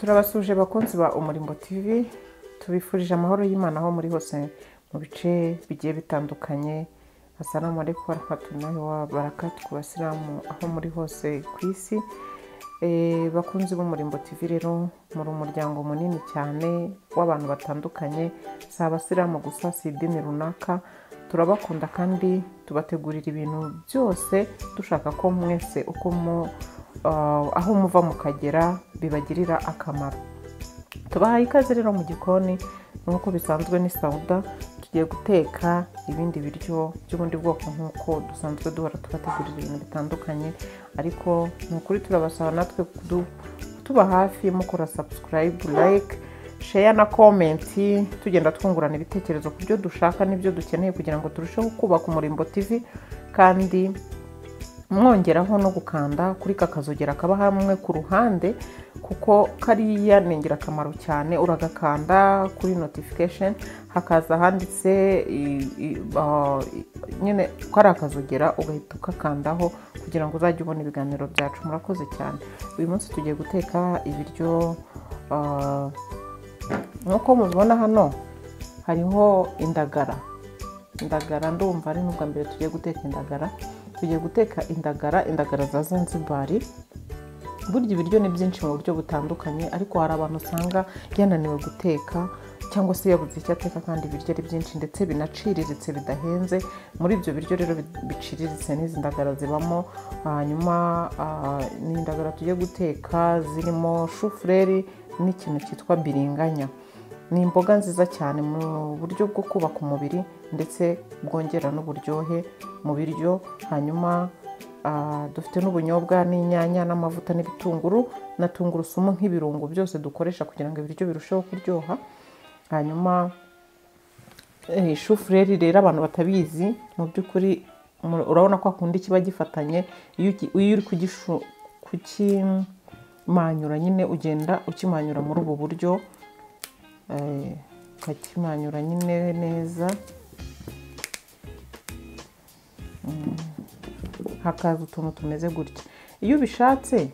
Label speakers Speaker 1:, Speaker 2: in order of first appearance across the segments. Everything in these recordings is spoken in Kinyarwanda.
Speaker 1: turabasuje bakunzi ba umurimbo tv tubifurije amahoro y'imana aho muri hose mu bice bigiye bitandukanye asalamu alaikum warahmatullahi wabarakatu ku basilamu aho muri hose ku isi Eh, bakunzi b'umurimbo tv rero muri umuryango munini cyane w'abantu batandukanye si abasilamu gusa si idini runaka turabakunda kandi tubategurira ibintu byose dushaka ko mwese uko mu ah, aho muva mukagera bibagirira akamaro tubahaye ikaze rero mu gikoni nk'uko bisanzwe ni sawuda tugiye guteka ibindi biryo by'ubundi bwoko nk'uko dusanzwe duhora tubategurira ibintu bitandukanye ariko ni ukuri turabasaba natwe kudu- kutuba hafi mukora sabusikarayibu layike sheya na komenti tugenda twungurana ibitekerezo ku byo dushaka n'ibyo dukeneye kugira ngo turusheho kubaka umurimbo tivi kandi mwongeraho no gukanda kuri kakazogera kaba hamwe ku ruhande kuko kariya ni ingirakamaro cyane uragakanda kuri notification hakaza handitse i- i- ah, i- nyine ko ari akazogera ugahita ukakandaho kugira ngo uzajye ubona ibiganiro byacu murakoze cyane uyu munsi tugiye guteka ibiryo ah, nk'uko mubibona hano hariho indagara indagara ndumva ari n'ubwa mbere tugiye guteka indagara tugiye guteka indagara indagara za zanzibari burya ibiryo ni byinshi mu buryo butandukanye ariko hari abantu usanga yananiwe guteka cyangwa se yabuze icyo ateka kandi ibiryo ari byinshi ndetse binaciriritse bidahenze muri ibyo biryo rero bi- biciriritse n'izi ndagara zibamo hanyuma ah, ni indagara tugiye guteka zirimo shufureri n'ikintu cyitwa biringanya ni imboga nziza cyane mu buryo bwo kubaka umubiri ndetse bwongera n'uburyohe mu biryo hanyuma ah, dufite n'ubunyobwa n'inyanya n'amavuta n'ibitunguru na tungurusumu nk'ibirungo byose dukoresha kugira ngo ibiryo birusheho kuryoha hanyuma eh, shufureri rero abantu batabizi mu by'ukuri mu- urabona ko akunda kiba gifatanye iyo uki- iyo uri kugishu- kukimanyura nyine ugenda ukimanyura muri ubu buryo Eh, ukakimanyura nyine neza Mm. hakaza utuntu tumeze gutya iyo ubishatse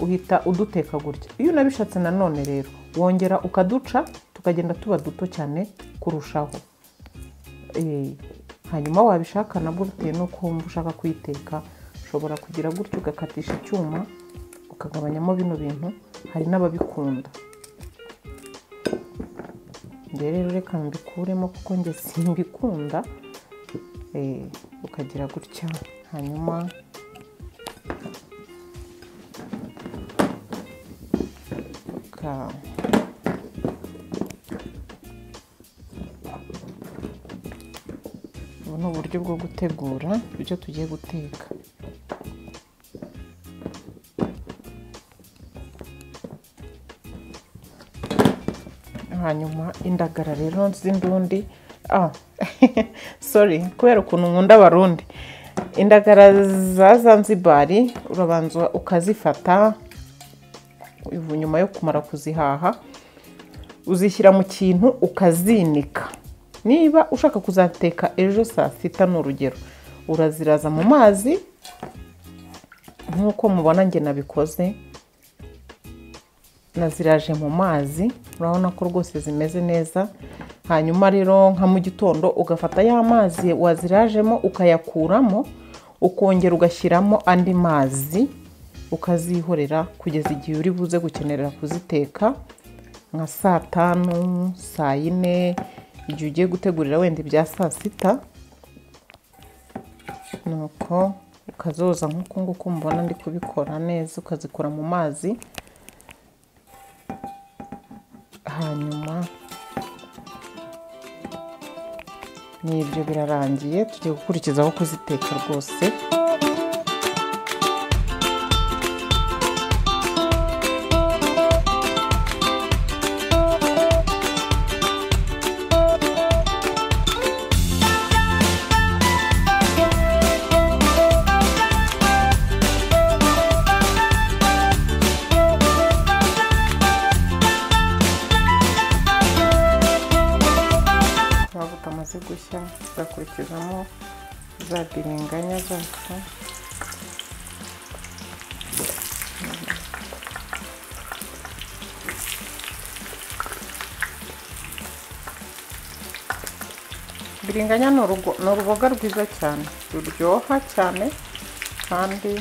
Speaker 1: uhita uduteka gutya iyo unabishatse nanone rero wongera ukaduca tukagenda tuba duto cyane kurushaho Eh, hanyuma wabishaka nabwo bitewe n'uko wumva ushaka kuyiteka ushobora kugira gutya ugakatisha icyuma ukagabanyamo bino bintu hari n'ababikunda njye rero reka mbikuremo kuko njye simbikunda Eh, ukagira gutya hanyuma uka- ubu ni uburyo bwo gutegura ibyo tugiye guteka hanyuma indagara rero z'indundi ah sorry kubera ukuntu nkunda abarundi indagara za zanzibari urabanza ukazifata ubu nyuma yo kumara kuzihaha uzishyira mu kintu ukazinika niba ushaka kuzateka ejo saa sita ni urugero uraziraza mu mazi nk'uko mubona njye nabikoze naziraje mu mazi urabona ko rwose zimeze neza hanyuma rero nka mu gitondo ugafata ya mazi wazirajemo ukayakuramo ukongera ugashyiramo andi mazi ukazihorera kugeza igihe uri buze gukenera kuziteka nka saa tanu saa yine igihe ugiye gutegurira wenda ibya saa sita nuko ukazoza nk'uku nguku mubona ndi kubikora neza ukazikura mu mazi hanyuma ni ibyo birarangiye tugiye gukurikizaho kuziteka rwose amavuta amaze gushya tugakurikizamo za biringanya zacu biringanya ni urugo- ni uruboga rwiza cyane ruryoha cyane kandi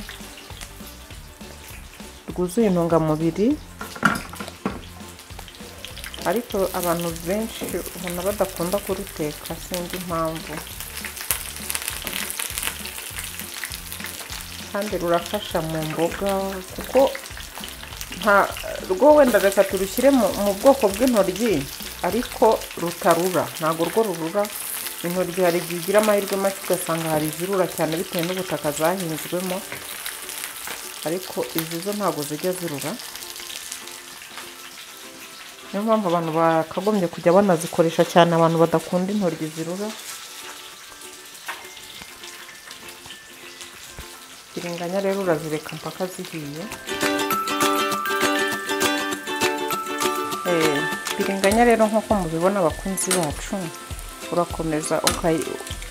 Speaker 1: rwuzuye intungamubiri ariko abantu benshi ubona badakunda kuruteka sinzi impamvu kandi rurafasha mu mboga kuko nta rwo wenda reka turushyire mu mu bwoko bw'intoryi ariko rutarura ntabwo rwo rurura intoryi hari igihe ugira amahirwe make ugasanga hari izirura cyane bitewe n'ubutaka zahinzwemo ariko izi zo ntabwo zijya zirura niyo mpamvu abantu bakagombye kujya banazikoresha cyane abantu badakunda intoryi zirura biringanya rero urazireka mpaka zihiye Eh, biringanya rero nk'uko mubibona abakunzi bacu urakomeza ukayi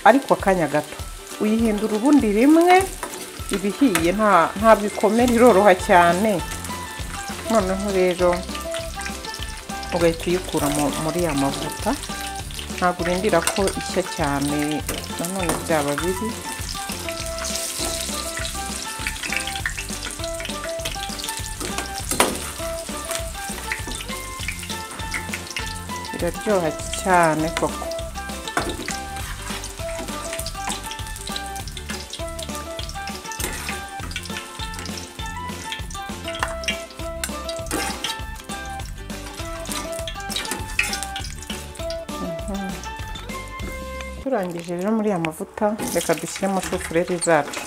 Speaker 1: ariko akanya gato uyihindura ubundi rimwe iba ihiye nta ntabwo ikomera iroroha cyane noneho rero ugahita uyikura mu- muri ya mavuta ntabwo urindira ko ishya cyane nanone byaba bibi iraryoha cyane koko Mhm. turangije rero muri aya mavuta reka dushyiremo shufureri zacu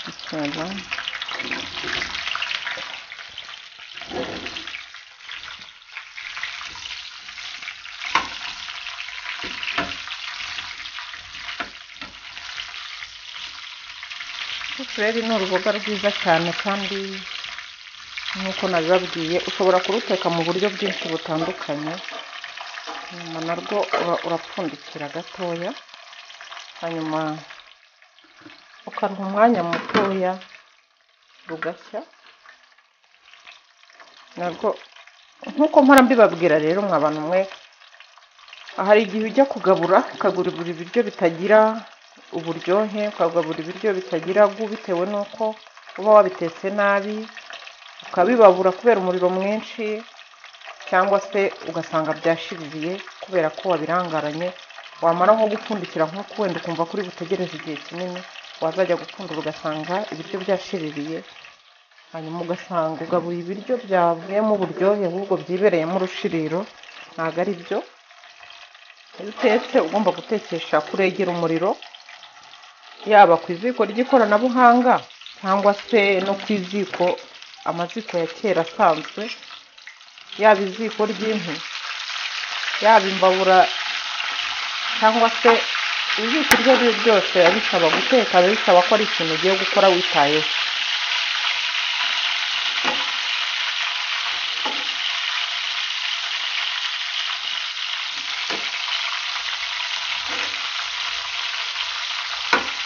Speaker 1: Bismillah. Shufureri ni uruboga rwiza cyane kandi nk'uko nabibabwiye ushobora kuruteka mu buryo bwinshi butandukanye nyuma narwo ura- urapfundikira gatoya hanyuma ukaruha umwanya mutoya rugashya narwo nk'uko mpora mbibabwira rero mwa bantu mwe hari igihe ujya kugabura ukaguribura ibiryo bitagira uburyohe ukagabura ibiryo bitagira gu bitewe n'uko uba wabitetse nabi ukabibabura kubera umuriro mwinshi cyangwa se ugasanga byashiririye kubera ko wabirangaranye wamara nko gupfundikira nk'uko wenda ukumva kuri butegereze igihe kinini wazajya gupfundura ugasanga ibiryo byashiririye hanyuma ugasanga ugabuye ibiryo byavuyemo uburyohe ahubwo byibereyemo urushiriro ntabwo ari byo iyo utetse ugomba gutekesha kuregera umuriro yaba ku iziko ry'ikoranabuhanga cyangwa se no ku iziko amaziko ya kera asanzwe yaba iziko ry'inkwi yaba imbabura cyangwa se iziko iryo ari ryo ryose biba bisaba guteka biba bisaba ko ari ikintu ugiye gukora witayeho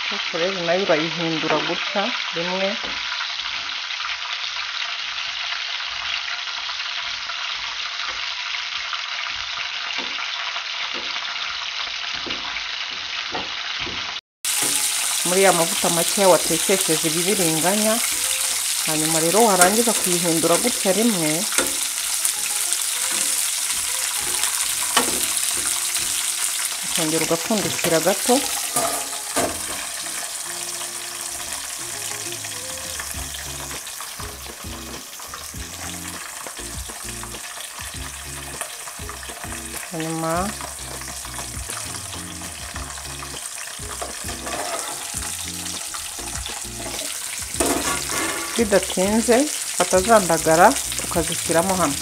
Speaker 1: ariko rero nayo urayihindura gutya rimwe muri ya mavuta makeya watekesheje ibibiringanya hanyuma rero warangiza kuyihindura gutya rimwe ukongera ugapfundikira gato hanyuma bidatinze batazandagara ukazishyiramo hano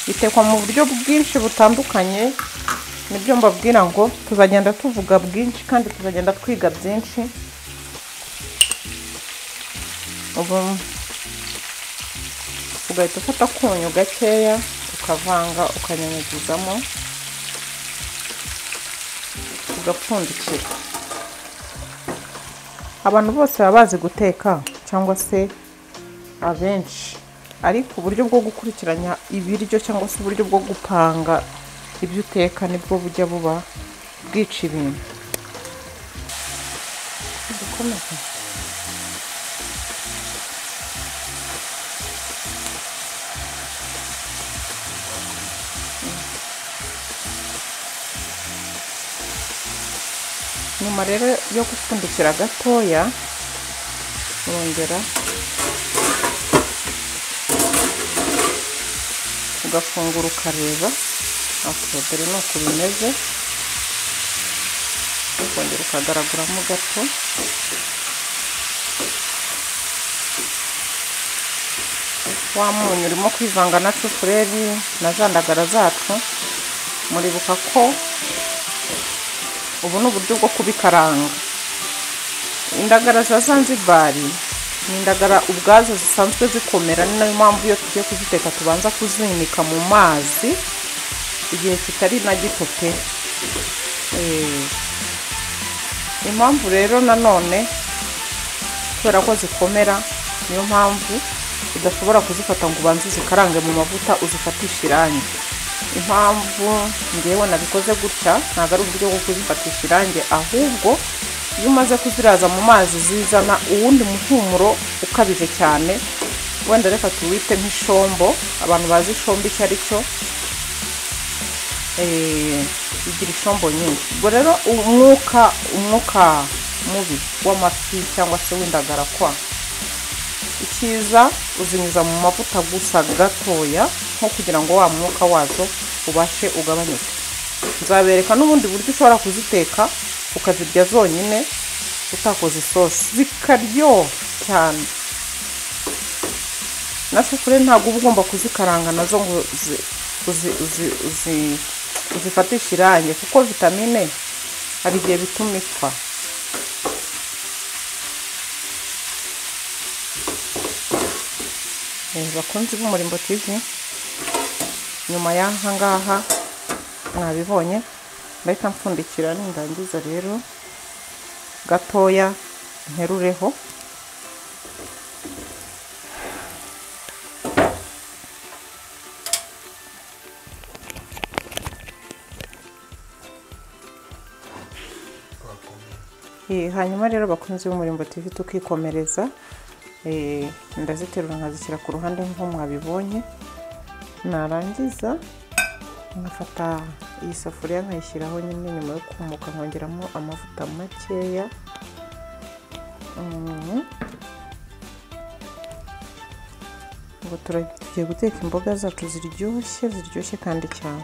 Speaker 1: bitekwa mu buryo bwinshi butandukanye nibyo mbabwira ngo tuzagenda tuvuga bwinshi kandi tuzagenda twiga byinshi ubu ugahita ufata akunyu gakeya ukavanga ukanyanyagizamo ugapfundikira abantu bose baba bazi guteka cyangwa se abenshi ariko uburyo bwo gukurikiranya ibiryo cyangwa se uburyo bwo gupanga ibyo uteka nibwo bujya buba bwica ibintu dukomeze nyuma rero yo gupfundikira gatoya wongera ugafungura ukareba okay, dore ni uku bimeze ukongera ukagaraguramo gato wa munyu urimo kwivanga na sufureri na za ndagara zacu muribuka ko ubu ni uburyo bwo kubikaranga indagara za zanzibari ni indagara ubwazo zisanzwe zikomera ni nayo mpamvu iyo tugiye kuziteka tubanza kuzinika mu mazi igihe kitari na gito pe Eh, impamvu rero nanone kubera ko zikomera niyo mpamvu udashobora kuzifata ngo ubanze uzikarange mu mavuta uzifatishe irangi impamvu ngewe nabikoze gutya ntabwo ari uburyo bwo kuzifatisha irangi ahubwo iyo umaze kuziraza mu mazi zizana uwundi muhumuro ukabije cyane wenda reka tuwite nk'ishombo abantu bazi ishombo icyo ari cyo eh, igira ishombo nyinshi ubwo rero umwuka umwuka mubi w'amafi cyangwa se w'indagara kwa icyiza uzinyuza mu mavuta gusa gatoya nko kugira ngo wa mwuka wazo ubashe ugabanyuke nzabereka n'ubundi buryo ushobora kuziteka ukazirya zonyine utakoze isosi zikaryoha cyane na sufure ntabwo uba ugomba kuzikaranga nazo ngo uzi- uzi- uzi- uzi- uzifatishe irangi kuko vitamine hari igihe bituma ipfa Eh, bakunzi b'umurimbo tv nyuma y'aha ngaha mwabibonye ndahita mpfundikira nindangiza rero gatoya nterureho Eh, hanyuma rero bakunzi b'umurimbo tv tukikomereza Eh, ndaziterura nkazishyira ku ruhande nk'uko mwabibonye narangiza nkafata iyi safuriya nkayishyiraho nyine nyuma yo kumuka nkongeramo amavuta makeya Mm. ngo tura- tugiye guteka imboga zacu ziryoshye ziryoshye kandi cyane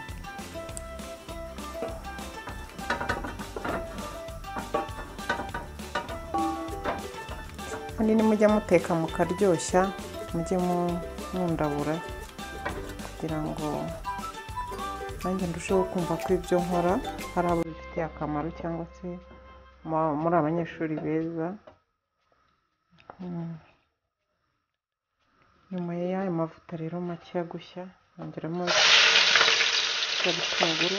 Speaker 1: kandi nimujya muteka mukaryoshya mujye mu- mundabura kugira ngo nanjye ndusheho kumva ko ibyo nkora hari abo bifitiye akamaro cyangwa se mu- muri abanyeshuri beza Mm. nyuma y'ayo mavuta rero make ya gushya yongeramo cya gitunguru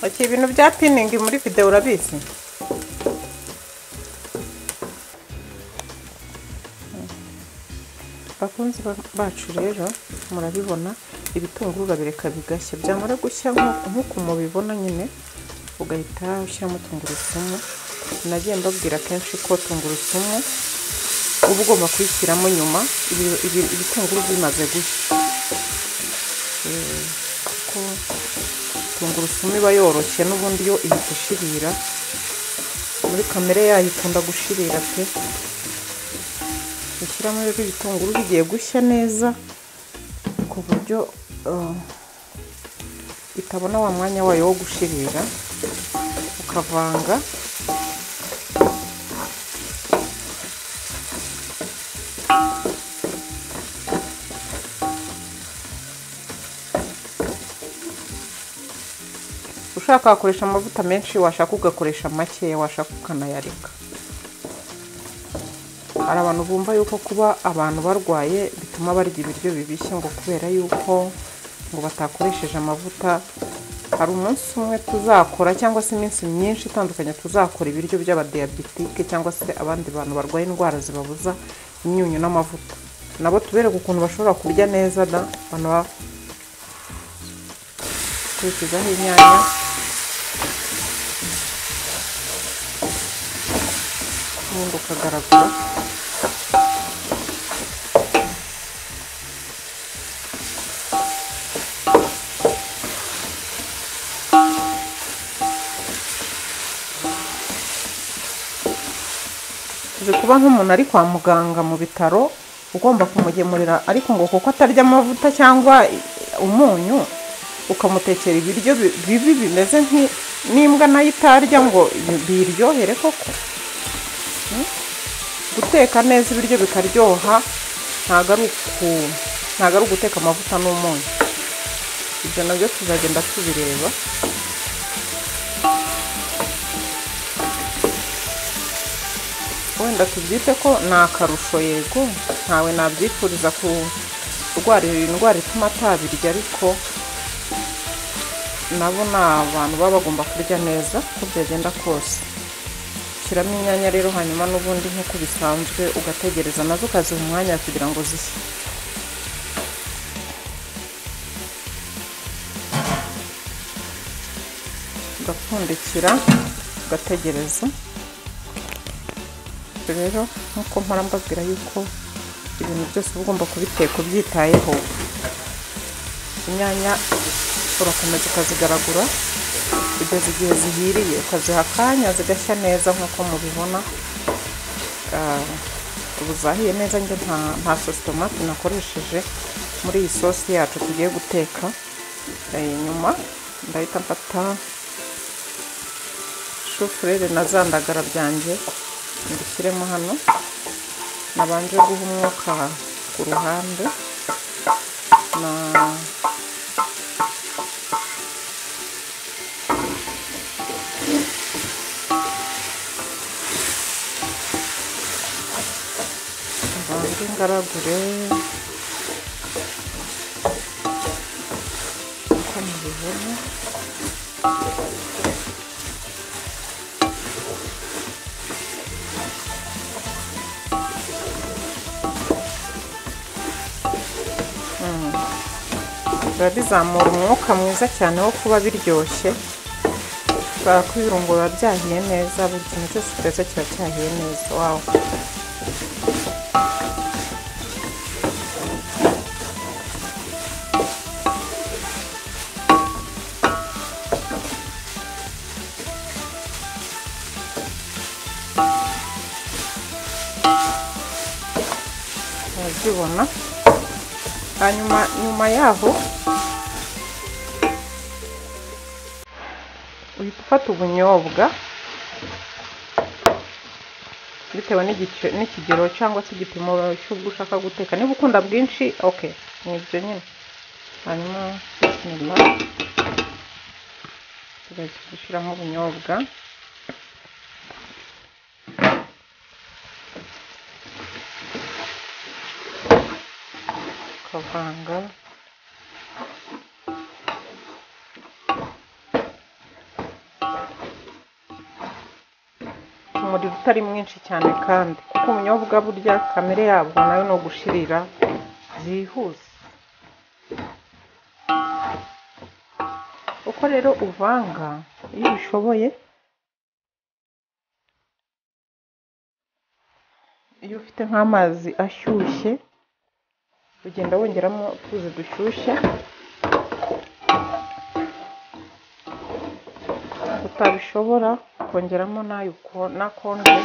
Speaker 1: oke ibintu bya piningi muri videwo urabizi bakunzi ba- bacu rero murabibona ibitunguru urabireka bigashya byamara gushya nk'uku- nk'uku mubibona nyine ugahita ushyiramo tungurusumu nagiye mbabwira kenshi ko tungurusumu uba ugomba kuyishyiramo nyuma ibi- ibi- ibitunguru bimaze gushya Eh, kuko tungurusumu iba yoroshye n'ubundi yo ihita ishirira muri kamere yayo ikunda gushirira pe ushyiramo rero ibitunguru bigiye gushya neza ku buryo eh, itabona wa mwanya wayo wo gushirira ukavanga ushaka wakoresha amavuta menshi washaka ugakoresha makeya washaka ukanayareka hari abantu bumva yuko kuba abantu barwaye bituma barya ibiryo bibishye ngo kubera yuko ngo batakoresheje amavuta hari umunsi umwe tuzakora cyangwa se iminsi myinshi itandukanye tuzakora ibiryo by'abadiyabetike cyangwa se abandi bantu barwaye indwara zibabuza imyunyu n'amavuta nabo tubereke ukuntu bashobora kurya neza da abantu ba- kurikizaho inyanya ubundi ukagaragura uzi kuba nk'umuntu ari kwa muganga mu bitaro ugomba kumugemurira ariko ngo kuko atarya amavuta cyangwa umunyu ukamutekera ibiryo bi- bibi bimeze nk'i- n'imbwa nayo itarya ngo bi- biyiryohere koko Hmm? guteka neza ibiryo bikaryoha ntabwo ari uku- ntabwo ari uguteka amavuta n'umunyu ibyo nabyo tuzagenda tubireba wenda tubyite ko ni akarusho yego ntawe nabyifuriza kurwara iyo ndwara ituma atabirya ariko nabo ni abantu baba bagomba kurya neza uko byagenda kose shyiramo inyanya rero hanyuma n'ubundi nk'uko bisanzwe ugategereza nazo ukaziha umwanya kugira ngo zishye ugapfundikira ugategereza rero nk'uko mpora mbabwira yuko ibintu byose uba ugomba kubiteka ubyitayeho inyanya urakomeza ukazigaragura kugeza igihe zihiriye ukaziha akanya zigashya neza nk'uko mubibona Ah, ubu zahiye neza njye nta nta sositomati nakoresheje muri iyi sosi yacu tugiye guteka Eh, nyuma ndahita mfata shufurere na za ndagara byanjye mbishyiremo hano nabanje guha umwuka ku ruhande na mbanze ngaragure uko mubibona Mm. biba bizamura umwuka mwiza cyane wo kuba biryoshye kubera ko ibirungo biba byahiye neza buri kintu cyose utetse kiba cyahiye neza wawu murabyibona hanyuma nyuma yaho uhita ufata ubunyobwa bitewe n'igice- n'ikigero cyangwa se igipimo cy'ubwo ushaka guteka niba ukunda bwinshi ok ni ibyo nyine hanyuma bismillah tugahita dushyiramo ubunyobwa ukavanga umuriro utari mwinshi cyane kandi kuko ubunyobwa burya kamere yabwo nayo ni ugushirira byihuse uko rero uvanga iyo ubishoboye iyo ufite nk'amazi ashyushye ugenda wongeramo utuzi dushyushye utabishobora kongeramo n'ayo n'akonje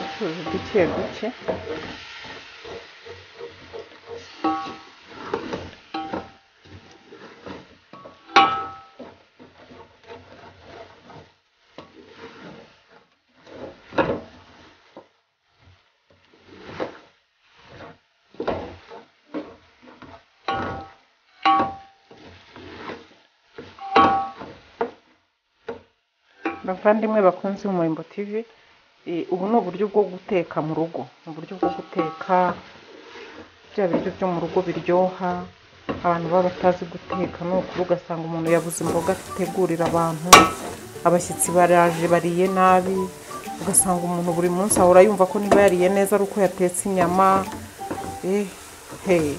Speaker 1: utuzi duke duke bavandimwe bakunze umurimbo tv ubu ni uburyo bwo guteka mu rugo ni uburyo bwo guteka bya biryo byo mu rugo biryoha abantu baba batazi guteka ni ukuri ugasanga umuntu yabuze imboga ategurira abantu abashyitsi baraje bariye nabi ugasanga umuntu buri munsi ahora yumva ko niba yariye neza ari uko yatetse inyama ehe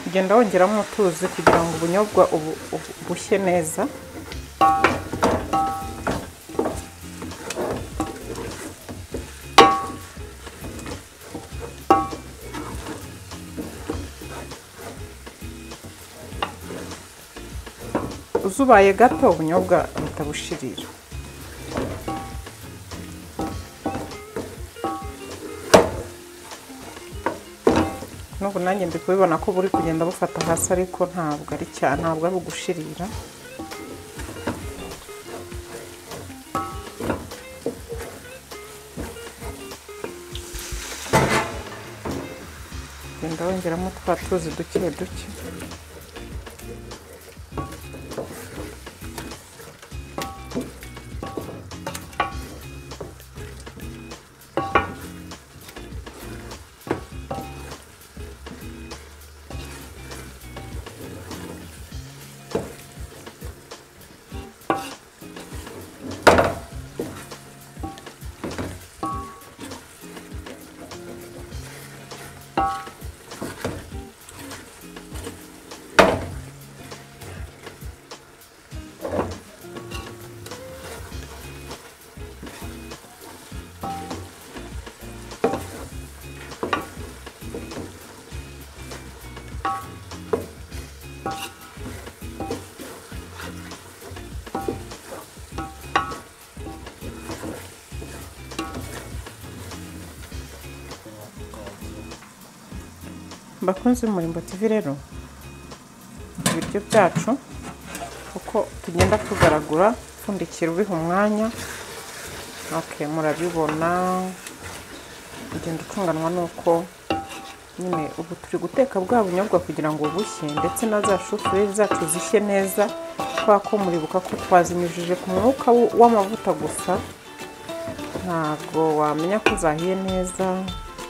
Speaker 1: ugenda wongeramo utuzi kugira ngo ubunyobwa bushye neza uzubaye gato ubunyobwa buhita bushirira n'ubu nanjye ndi kubibona ko buri kugenda bufata hasi ariko ntabwo ari cyane ntabwo ari ugushirira genda wongeramo twa tuzi duke duke bakunze umurimbo TV rero ibiryo byacu uko tugenda tugaragura upfundikira ubiha umwanya okay murabibona ugenda utunganwa n'uko nyine ubu turi guteka bwa bunyobwa kugira ngo bushye ndetse na za shufureri zacu zishye neza kubera ko muribuka ko twazinyujije ku mwuka w'amavuta gusa ntabwo wamenya ko zahiye neza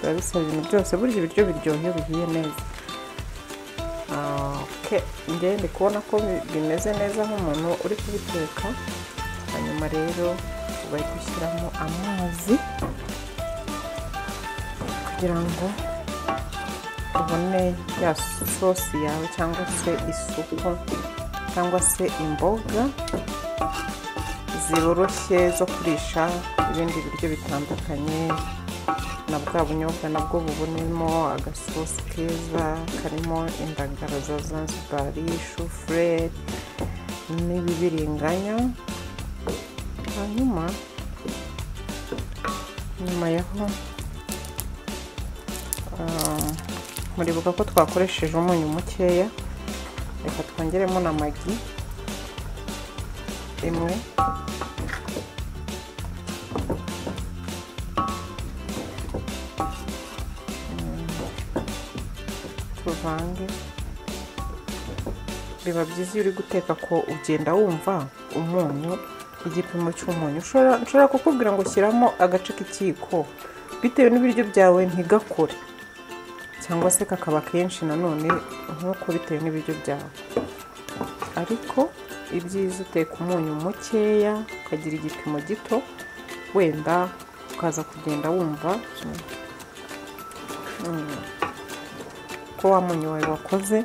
Speaker 1: biba bisaba ibintu byose burya ibiryo biryoha bihiye neza njye ndi kubona ko bimeze neza nk'umuntu uri kubiteka hanyuma rero bari gushyiramo amazi kugira ngo ubone ya sosi yawe cyangwa se isupu cyangwa se imboga ziboroshye zo kurisha ibindi biryo bitandukanye na bwa bunyobwa nabwo bubonemo agasosi keza karimo indagara za zanzibari shufureri n'ibibiringanya hanyuma nyuma yaho muribuka ko twakoresheje umunyu mukeya reka twongeremo na magi imwe tuvange biba byiza iyo uri guteka ko ugenda wumva umunyu igipimo cy'umunyu ushobora nshobora kukubwira ngo shyiramo agace k'ikiyiko bitewe n'ibiryo byawe ntigakore cyangwa se kakaba kenshi nanone nk'uko bitewe n'ibiryo byawe ariko ibyiza uteka umunyu mukeya ukagira igipimo gito wenda ukaza kugenda wumva mm, ko wa munyu wawe wakoze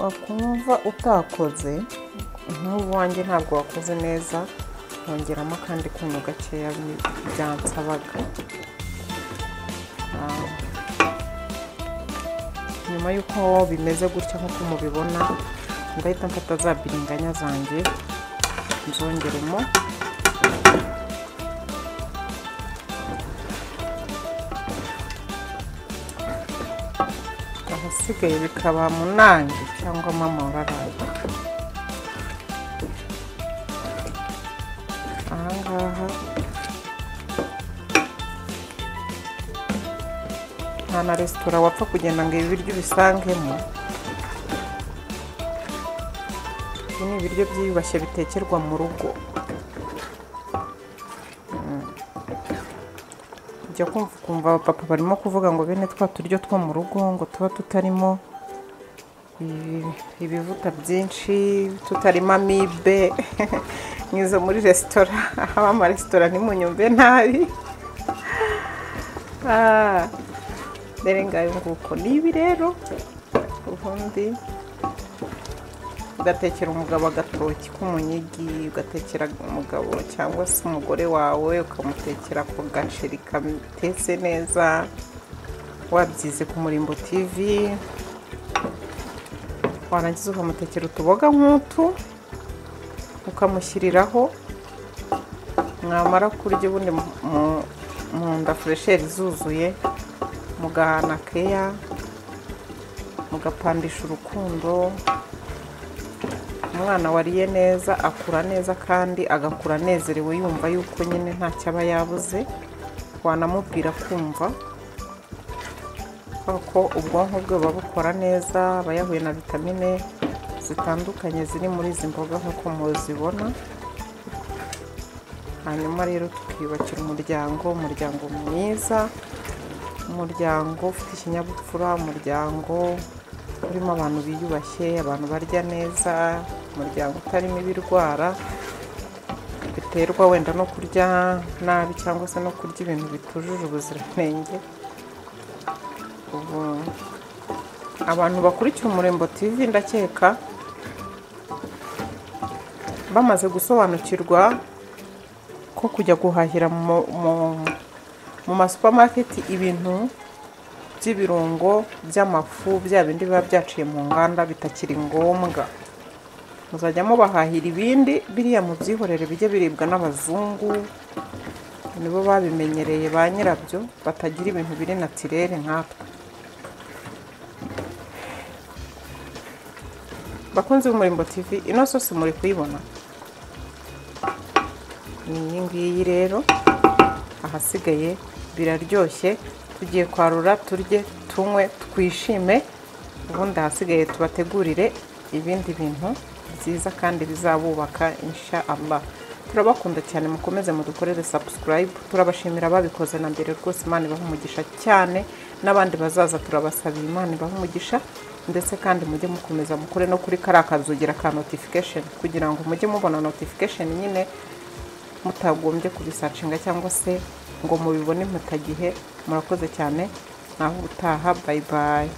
Speaker 1: wakumva utakoze nk'ubu wanjye ntabwo wakoze neza nkongeramo akandi kunyu gakeya bi- byansabaga Ah, nyuma y'uko bimeze gutya nk'uko mubibona ndahita mfata za biringanya zanjye nzongeremo ahasigaye bikaba munange cyangwa mama wararaye ahangaha nta na resitora wapfa kugenda ngo ibi biryo ubisangemo ibi ni ibiryo byiyubashye bitekerwa mu rugo Mm. ujya kumva ukumva abapapa barimo kuvuga ngo bene twa turyo two mu rugo ngo tuba tutarimo ibi- ibivuta byinshi tutarimo amibe mwiza muri resitora haba amaresitora ntimunyumve nabi Ah. Dore ngayo nguko ni ibi rero ubundi ugatekera umugabo agatoki k'umunyigi ugatekera umugabo cyangwa se umugore wawe ukamutekera ku gaceri kamutetse neza wabyize ku murimbo tv warangiza ukamutekera utuboga nk'utu ukamushyiriraho mwamara kurya ubundi mu- mu- mu nda furesheri zuzuye mugahana keya mugapandisha urukundo umwana wariye neza akura neza kandi agakura anezerewe yumva yuko nyine ntacyo aba yabuze wanamubwira kumva kubera ko ubwonko bwe buba bukora neza aba yahuye na vitamine zitandukanye ziri muri izi mboga nk'uko muzibona hanyuma rero tukiyubakira umuryango umuryango mwiza umuryango ufite ikinyabupfura umuryango urimo abantu biyubashye abantu barya neza umuryango utarimo ibirwara biterwa wenda no kurya nabi cyangwa se no kurya ibintu bitujuje ubuziranenge ubu abantu bakurikiye umurembo tv ndakeka bamaze gusobanukirwa ko kujya guhahira mu- mu mu masupamaketi ibintu by'ibirungo by'amafu bya bindi biba byaciye mu nganda bitakiri ngombwa muzajya mubahahira ibindi biriya mubyihorere bijye biribwa n'abazungu nibo babimenyereye ba nyirabyo batagira ibintu biri natirere nkatwe bakunzi b'umurimbo tv ino sose muri kuyibona ni iyi ngiyi rero ahasigaye biraryoshye tugiye kwarura turye tunywe twishime ubundi ahasigaye tubategurire ibindi bintu byiza kandi bizabubaka insha Allah turabakunda cyane mukomeze mudukorere subscribe turabashimira ababikoze na mbere rwose imana ibaha umugisha cyane n'abandi bazaza turabasabiye imana ibaha umugisha ndetse kandi mujye mukomeza mukore no kuri kariya kazugira ka notification kugira ngo mujye mubona notification nyine mutagombye kubisacinga cyangwa se ngo mubibone imputagihe murakoze cyane naho ubutaha bayi bayi